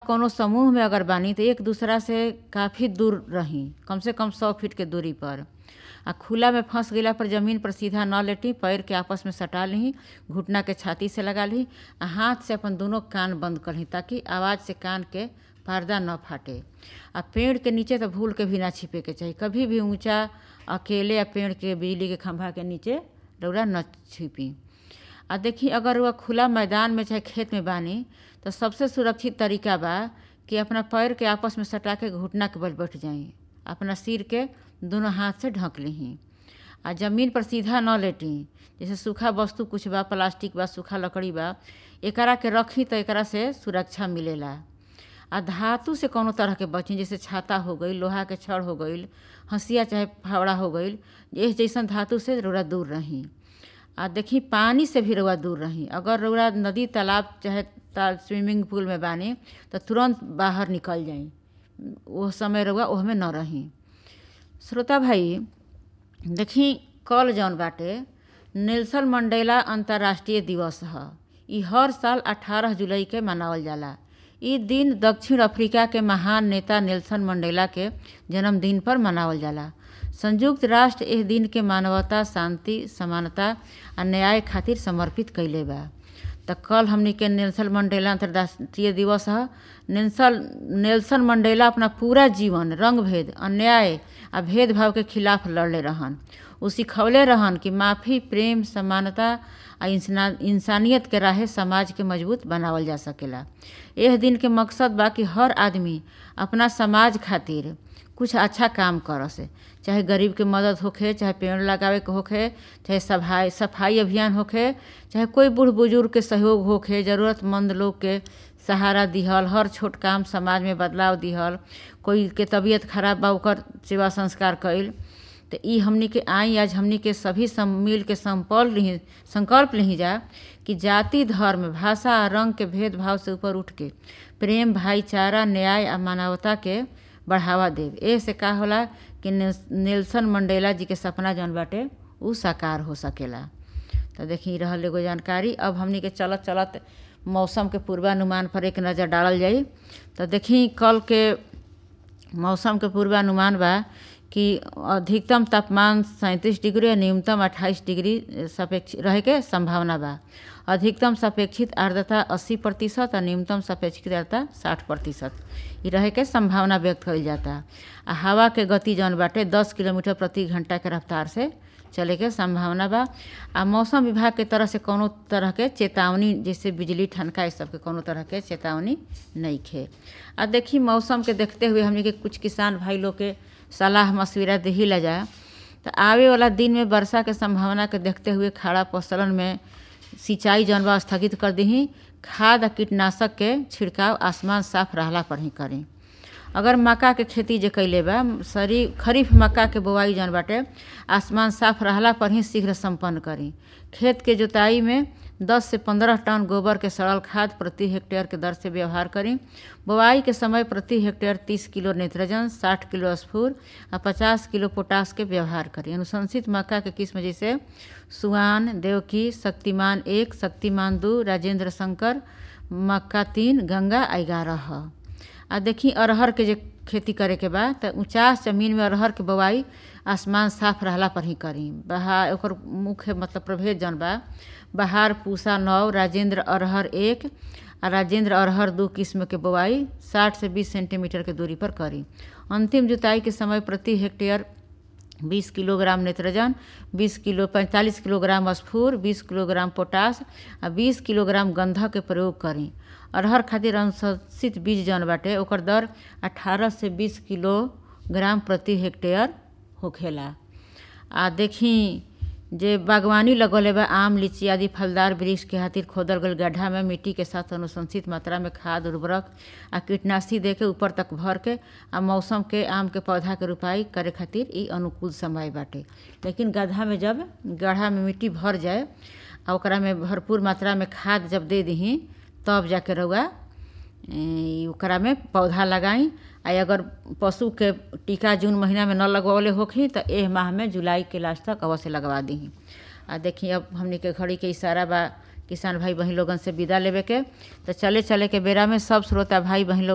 कोनो समूह में अगर बानी तो एक दूसरा से काफ़ी दूर रही कम से कम सौ फीट के दूरी पर आ खुला में फंस गईला पर जमीन पर सीधा न लेटी पैर के आपस में सटा ली घुटना के छाती से लगा ली आ हाथ से अपन दोनों कान बंद कर ली ताकि आवाज़ से कान के पर्दा न फाटे आ पेड़ के नीचे तो भूल के भी ना छिपे के चाहिए कभी भी ऊंचा अकेले या पेड़ के बिजली के खंभा के नीचे रौरा न छिपी आ देखी अगर वह खुला मैदान में चाहे खेत में बानी तो सबसे सुरक्षित तरीका बा कि अपना पैर के आपस में सटा के घुटना के बल बैठ जाई अपना सिर के दोनों हाथ से ढक ली आ जमीन पर सीधा न लेटी जैसे सूखा वस्तु कुछ बा प्लास्टिक बा सूखा लकड़ी बा एकरा के रखी तो एकरा से सुरक्षा मिलेला आ धातु से कोनो तरह के बची जैसे छाता हो गई लोहा के छड़ हो गई हंसिया चाहे फावड़ा हो गई इस जैसन धातु से रौरा दूर रही आ देखी पानी से भी रौआ दूर रही अगर रौरा नदी तालाब चाहे ता स्विमिंग पूल में बानी तो तुरंत बाहर निकल जाई वो समय रौआ ओहमे न रही श्रोता भाई देखी कल जौन बाटे नेल्सन मंडेला अंतर्राष्ट्रीय दिवस ह ई हर साल 18 जुलाई के मनावल जाला ई दिन दक्षिण अफ्रीका के महान नेता नेल्सन मंडेला के जन्मदिन पर मनावल जाला संयुक्त राष्ट्र एह दिन के मानवता शांति समानता आ न्याय खातिर समर्पित कइले बा त कल हमनी के नेल्सन मंडेला अंतर्राष्ट्रीय दिवस ह नेल्सन नेल्सन मंडेला अपना पूरा जीवन रंग भेद अन्याय आ भेदभाव के खिलाफ लड़ले रहन उ सिखौले रहन कि माफ़ी प्रेम समानता आ इंसना इंसानियत के राहे समाज के मजबूत बनावल जा सकेला एह दिन के मकसद बा कि हर आदमी अपना समाज खातिर कुछ अच्छा काम करस चाहे गरीब के मदद होखे चाहे पेड़ लगावे के होखे चाहे सफाई सफाई अभियान होखे चाहे कोई बूढ़ बुजुर्ग के सहयोग होखे ज़रूरतमंद लोग के सहारा दिहल हर छोट काम समाज में बदलाव दिहल कोई के तबीयत खराब बा ओकर सेवा संस्कार कइल तो ई हमनी के आई आज हमनी के सभी सम मिल के संकल्प ली संकल्प ली जा कि जाति धर्म भाषा आ रंग के भेदभाव से ऊपर उठ के प्रेम भाईचारा न्याय आ मानवता के बढ़ावा देव ए से का होला कि नेल्सन मंडेला जी के सपना जौन बाटे उ साकार हो सकेला तो देखी रहल एगो जानकारी अब हमनी के चलत चलत मौसम के पूर्वानुमान पर एक नज़र डालल जाई तो देखी कल के मौसम के पूर्वानुमान बा कि अधिकतम तापमान सैंतीस डिग्री और न्यूनतम अट्ठाईस डिग्री सापेक्ष रहे के संभावना बा अधिकतम सापेक्षित आर्द्रता 80 प्रतिशत और न्यूनतम सापेक्षित आर्द्रता 60 प्रतिशत ये रहे के संभावना व्यक्त कइल जाता आ हवा के गति जौन बाटे 10 किलोमीटर प्रति घंटा के रफ्तार से चले के संभावना बा आ मौसम विभाग के तरफ से कोनो तरह के चेतावनी जैसे बिजली ठनका इस सब के कोनो तरह के चेतावनी नहीं खे आ देखी मौसम के देखते हुए हमने के कुछ किसान भाई लोग के सलाह मशविरा दही ला जाए तो आवे वाला दिन में वर्षा के संभावना के देखते हुए खड़ा फसलन में सिंचाई जौन बा स्थगित कर दही खाद आ कीटनाशक के छिड़काव आसमान साफ रहला पर ही करें अगर मक्का के खेती जे कैले बा सरी खरीफ मक्का के बोआई जौन बाटे आसमान साफ रहला पर ही शीघ्र संपन्न करी खेत के जोताई में 10 से 15 टन गोबर के सड़ल खाद प्रति हेक्टेयर के दर से व्यवहार करी बोआई के समय प्रति हेक्टेयर 30 किलो नाइट्रोजन 60 किलो स्फूर आ 50 किलो पोटास के व्यवहार करी अनुशंसित मक्का के किस्म जैसे सुहान देवकी शक्तिमान एक शक्तिमान दू राजेंद्र शंकर मक्का तीन गंगा ग्यारह ह आ देखी अरहर के जे खेती करे के बा तो ऊँचास जमीन में अरहर के बोआई आसमान साफ रहला पर ही करी बहार ओकर मुख्य मतलब प्रभेद जौन बा बहार पूसा नौ राजेंद्र अरहर एक आ राजेंद्र अरहर दो किस्म के बोआई 60 से 20 सेंटीमीटर के दूरी पर करी अंतिम जुताई के समय प्रति hectare 20 kilogram nitrogen 20 kilo 45 kilogram स्फूर 20 किलोग्राम पोटास आ 20 किलोग्राम गंधक के प्रयोग करी अरहर खातिर अनुशंसित बीज जौन बाटे ओकर दर 18 से 20 किलोग्राम प्रति हेक्टेयर होखेला आ देखी जे बागवानी लगौले बा आम लीची आदि फलदार वृक्ष के खातिर खोदल गल गड्ढा में मिट्टी के साथ अनुशंसित मात्रा में खाद उर्वरक आ कीटनाशी दे के ऊपर तक भर के आ मौसम के आम के पौधा के रोपाई करे खातिर ई अनुकूल समय बाटे लेकिन गड्ढा में जब गड्ढा में मिट्टी भर जाए आ ओकरा में भरपूर मात्रा में खाद जब दे दही तब जाके रउआ ओकरा में पौधा लगाई आ अगर पशु के टीका जून महीना में न लगवले होखी तो एह माह में जुलाई के लास्ट तक अवश्य लगवा दी आ देखी अब हमने के घड़ी के इशारा बा किसान भाई बहन लोगन से विदा लेवे के तो चले चले के बेरा में सब श्रोता भाई बहन लोग